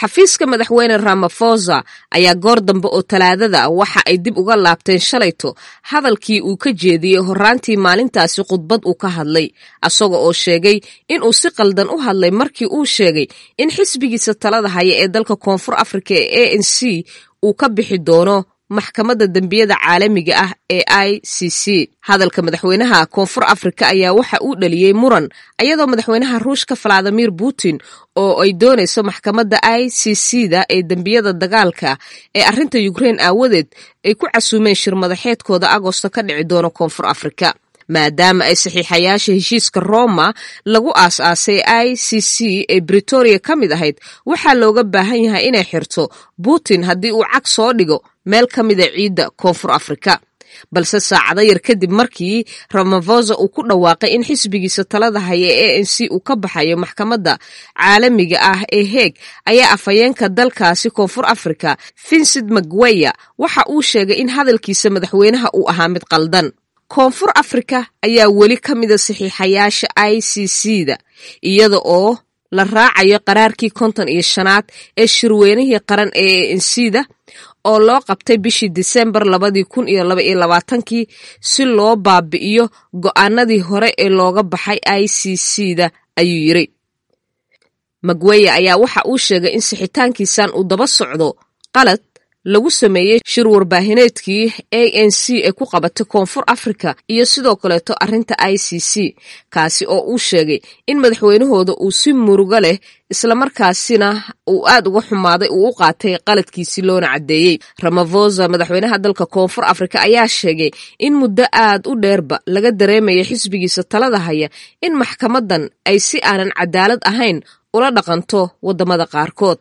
xafiiska madaxweyne ramafosa ayaa goor dambe oo talaadada waxa ay dib uga laabteen shalayto hadalkii uu ka jeediyey horraantii maalintaasi khudbad uu ka hadlay asaga oo sheegay inuu si qaldan u hadlay markii uu sheegay in xisbigiisa talada haya ee dalka koonfur afrika ee a n c uu ka bixi doono maxkamadda dembiyada caalamiga ah ee i c c hadalka madaxweynaha koonfur afrika ayaa waxa uu dhaliyey muran ayadoo madaxweynaha ruushka valadimir putin oo ay doonayso maxkamadda i c c da ee dembiyada dagaalka ee arrinta ukrein aawadeed ay ku casuumeen shir madaxeedkooda agosto ka dhici doono koonfur afrika maadaama ay saxiixayaasha heshiiska roma lagu aas-aasay i c c ee britoria ka mid ahayd waxaa looga baahan yahay inay xirto putin haddii uu cag soo dhigo meel ka mida ciidda koonfur afrika balse saacado yar kadib markii ramavosa uu ku dhawaaqay in xisbigiisa talada haya ee a n c uu ka baxayo maxkamadda caalamiga ah ee heeg ayaa afhayeenka dalkaasi koonfur afrika vincent magweya waxa uu sheegay in hadalkiisa madaxweynaha uu ahaa mid qaldan koonfur afrika ayaa weli ka mida saxiixayaasha i c c da iyada oo la raacayo qaraarkii konton iyo shanaad ee shirweynihii qaran ee a n c da oo loo qabtay bishii disembar labadii kun iyo laba iyo labaatankii si loo baabi'iyo go'aanadii hore ee looga baxay i c c da ayuu yiri magweya ayaa waxa uu sheegay in sixitaankiisan uu daba socdo qalad lagu sameeyey shir warbaahineedkii a n c ee ku qabatay koonfur afrika iyo sidoo kaleeto arrinta i c c kaasi oo uu sheegay in madaxweynahooda uu si murugo leh islamarkaasina uu aad uga xumaaday uu u qaatay qaladkiisii loona caddeeyey ramavosa madaxweynaha dalka koonfur afrika ayaa sheegay in muddo aad u dheerba laga dareemaya xisbigiisa talada haya in maxkamadan ay si aanan cadaalad ahayn ula dhaqanto waddamada qaarkood